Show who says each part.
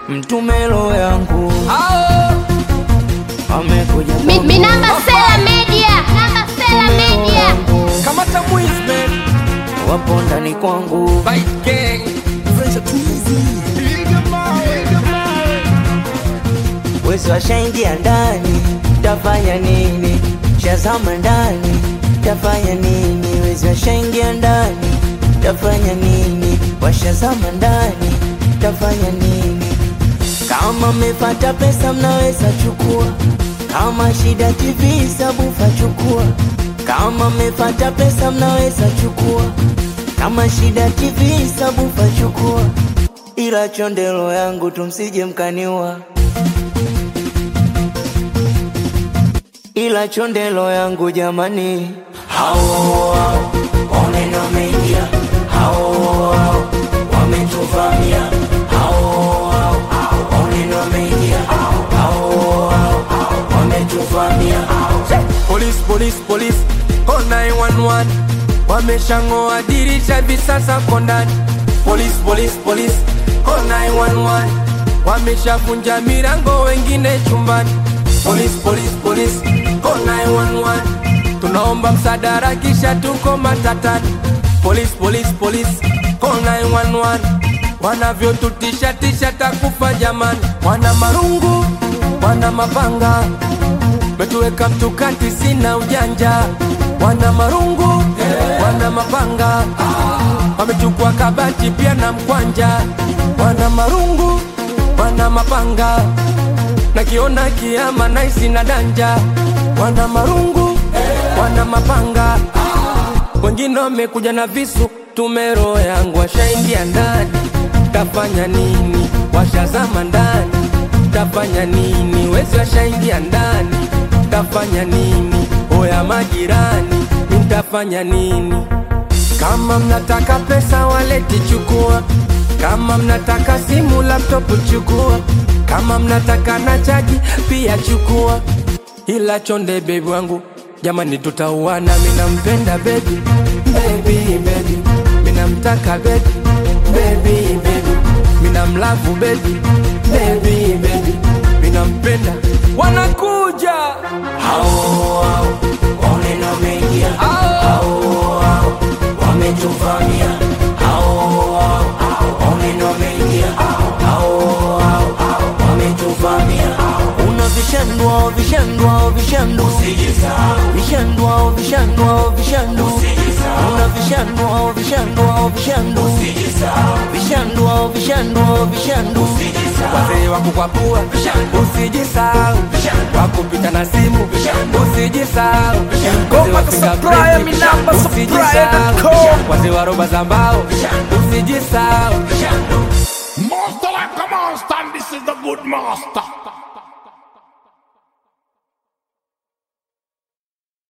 Speaker 1: mtume roho yangu amekuja
Speaker 2: Mi-
Speaker 1: kwangu.
Speaker 2: Minamba Sela Media. Minamba Sela
Speaker 1: Mtume roho
Speaker 2: Media.
Speaker 1: yangu,
Speaker 3: kamata mwismen
Speaker 1: wapo ndani kwangu
Speaker 3: Bite gang
Speaker 1: wezi washaingia ndani tafanya nini shazama ndani tafanya nini wezi washaingia ndani tafanya nini washazama ndani tafanya nini kama mmepata pesa mnaweza chukua kama shida tv sabufa chukua kama mmepata pesa mnaweza chukua kama shida tv sabufa chukua ila chondelo yangu tumsije mkaniwa ila chondelo yangu jamani hao hao oneno wameingia hao hao wametuvamia hao hao oneno wameingia hao hao wametuvamia
Speaker 3: Police, police, police, call 911 Wameshang'oa dirisha hivi sasa ko ndani Police, police, police, call 911 Wameshavunja milango wengine chumbani Police, police, police, call 911 Tunaomba msaada kisha tuko matatani Police, police, police, call 911 Wanavyotutisha tisha takufa jamani Wana marungu, wana mapanga metuweka mtukati, sina ujanja, wana marungu, wana mapanga, wamechukua kabati pia na mkwanja, wana marungu, wana mapanga, nakiona kiama naisi na danja, wana marungu, wana mapanga, wengine wamekuja na visu, tumero yangu washaingia ndani, tafanya nini? Washazama ndani, tafanya nini? Wezi washaingia ndani, tafanya nini? Oya majirani, nitafanya nini? Kama mnataka pesa waleti chukua, kama mnataka simu laptop chukua, kama mnataka na chaji pia chukua, ila chonde bebi wangu jamani, tutauana. Minampenda bebi, bebi, bebi, minamtaka bebi, bebi, bebi, minamlavu bebi, bebi, bebi, minampenda. Wanakuja
Speaker 1: hao hao oneno wameingia hao hao wametuvamia hao hao oneno wameingia hao hao wametuvamia una vishandwa vishandwa vishandu vishandwa vishandwa vishandu una vishandwa vishandwa vishandu vishandwa vishandwa vishandu
Speaker 3: wazee wa kukwapua, usijisahau wakupita na simu, usijisahau
Speaker 4: Ngoma za Supplier, minamba supplier.com.
Speaker 3: wazee wa roba za mbao, usijisahau
Speaker 5: Master like a monster, and this is the good master.